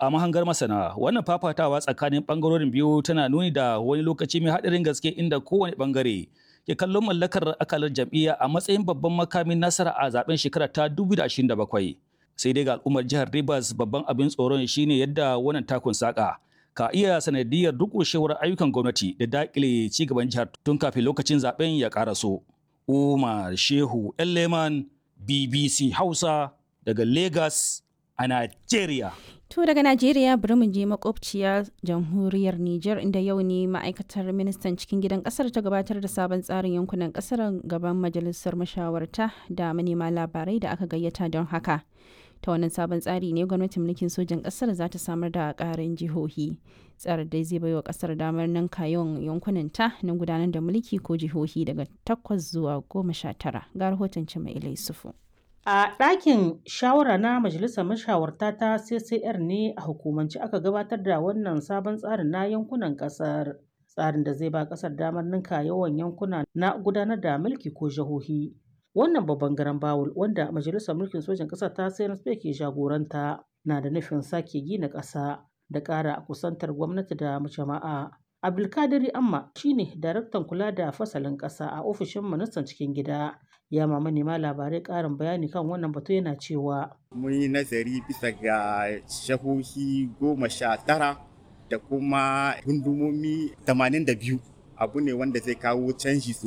A mahangar masana, wannan fafatawa tsakanin bangarorin biyu tana nuni da wani lokaci mai haɗarin gaske inda kowane bangare ke kallon mallakar akalar jam'iyya a matsayin babban makamin nasara a zaben shekara ta 2027. Sai dai ga al'ummar jihar Rivers babban abin tsoron shine yadda wannan takun saka ka iya sanadiyar durƙushewar ayyukan gwamnati da dakile ci gaban jihar tun kafin lokacin zaben ya karaso. Umar Shehu Leman BBC Hausa daga Lagos a Najeriya. To daga Najeriya bari mu je makwabciya jamhuriyar Nijar inda yau ne ma'aikatar ministan cikin gidan kasar ta gabatar da sabon tsarin yankunan kasar gaban majalisar mashawarta da manema labarai da aka gayyata don haka. Ta wannan sabon tsari ne gwamnatin mulkin sojan kasar za ta samar da ƙarin jihohi. Tsarin dai zai baiwa kasar damar nan kayon yankunan ta na gudanar da mulki ko jihohi daga takwas zuwa goma sha tara. Ga rahoton Cima Yusufu. A ɗakin shawara na Majalisar Mashawarta ta CCR ne a hukumance aka gabatar da wannan sabon tsarin na yankunan ƙasar. Tsarin da zai ba ƙasar damar ninka yawan yankuna na gudanar da mulki ko jihohi. Wannan babban garan bawul wanda Majalisar Mulkin Sojan ƙasar ta CNSP ke jagoranta na da nufin sake gina ƙasa da ƙara kusantar gwamnati da jama'a. Abdulkadiri Amma shine daraktan kula da fasalin ƙasa a ofishin ministan cikin gida. ya ma manema labarai ƙarin bayani kan wannan batu yana cewa mun yi nazari bisa ga shahohi goma sha tara da kuma gundumomi 82 abu ne wanda zai kawo canji